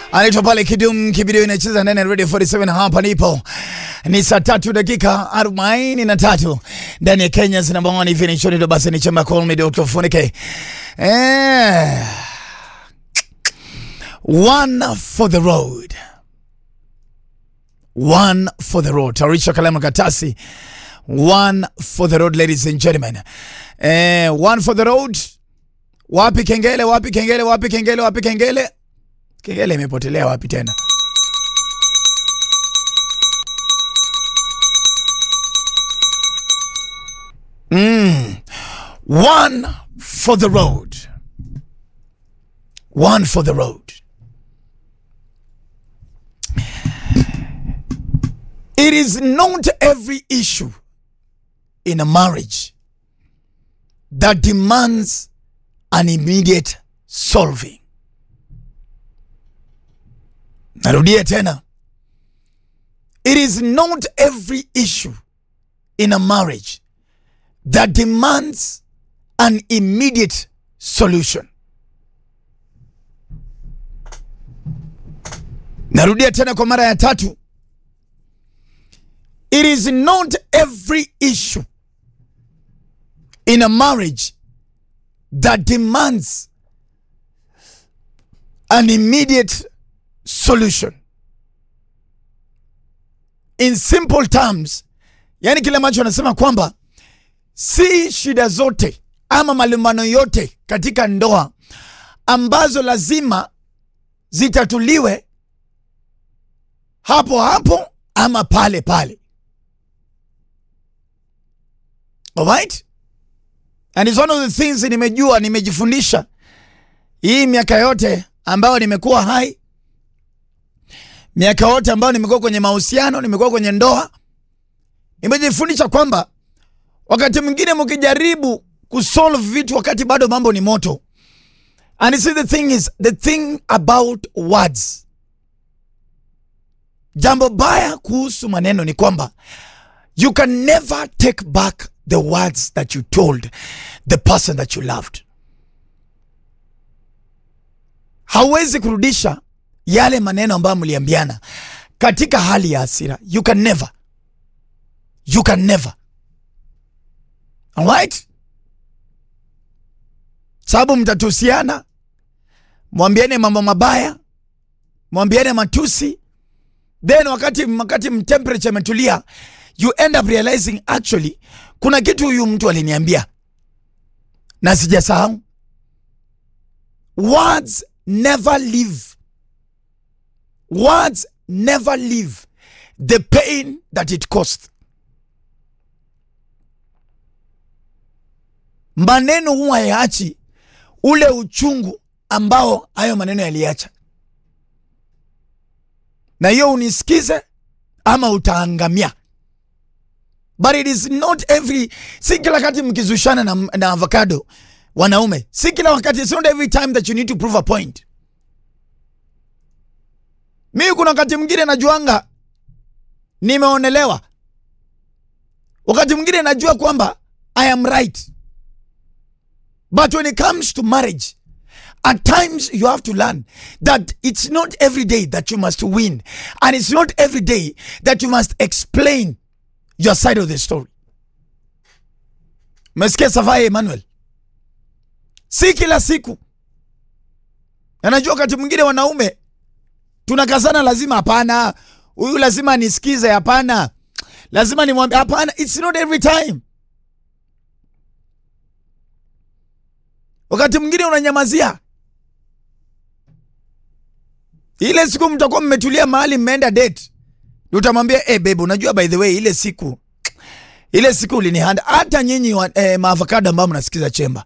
anaitwa pale Kidum Kibidio, inacheza ndani ya Radio 47. Hapa nipo ni saa tatu dakika arobaini na tatu ndani ya Kenya namba one hivi ni choni basi ni chama call me Dr. Funike eh, one for the road one for the road. Tarisha kalamu katasi one for the road, ladies and gentlemen. Eh, one for the road. Wapi kengele? Wapi kengele? Wapi kengele? Wapi kengele? Kengele imepotelea wapi tena? Mm. One for the road. One for the road. It is not every issue in a marriage that demands an immediate solving. Narudia tena. It is not every issue in a marriage that demands an immediate solution. Narudia tena kwa mara ya tatu. It is not every issue in a marriage that demands an immediate solution. In simple terms, yani kile ambacho anasema kwamba si shida zote ama malumbano yote katika ndoa ambazo lazima zitatuliwe hapo hapo ama pale pale. Alright? And it's one of the things nimejua nimejifundisha hii miaka yote ambayo nimekuwa hai, miaka yote ambayo nimekuwa kwenye mahusiano, nimekuwa kwenye ndoa, nimejifundisha kwamba wakati mwingine mkijaribu kusolve vitu wakati bado mambo ni moto, and see the thing is the thing about words, jambo baya kuhusu maneno ni kwamba you can never take back the words that you told the person that you loved. Hauwezi kurudisha yale maneno ambayo mliambiana katika hali ya hasira. You can never, you can never. Alright, sababu mtatusiana, mwambiane mambo mabaya, mwambiane matusi, then wakati wakati temperature imetulia you end up realizing actually kuna kitu huyu mtu aliniambia na sijasahau. Words never leave, words never leave the pain that it cost. Maneno huwa yaachi ule uchungu ambao hayo maneno yaliacha, na hiyo unisikize ama utaangamia. But it is not every, si kila wakati mkizushana na, na avocado wanaume, si kila wakati, it's not every time that you need to prove a point. Mi kuna wakati mwingine najuanga nimeonelewa, wakati mwingine najua kwamba I am right, but when it comes to marriage at times you have to learn that it's not every day that you must win and it's not every day that you must explain your side of the story. Mesikia Safai Emmanuel, si kila siku. Anajua wakati mwingine wanaume tunakazana, lazima hapana, huyu lazima nisikize, hapana, lazima nimwambie hapana. It's not every time. Wakati mwingine unanyamazia. Ile siku mtakuwa mmetulia mahali mmeenda date utamwambia eh, babe, unajua by the way, ile siku ile siku ulinihanda. Hata nyinyi eh, maavocado ambao mnasikiza chemba,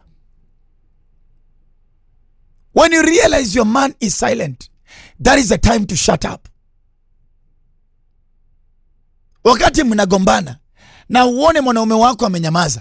when you realize your man is silent, that is the time to shut up. Wakati mnagombana na uone mwanaume wako amenyamaza,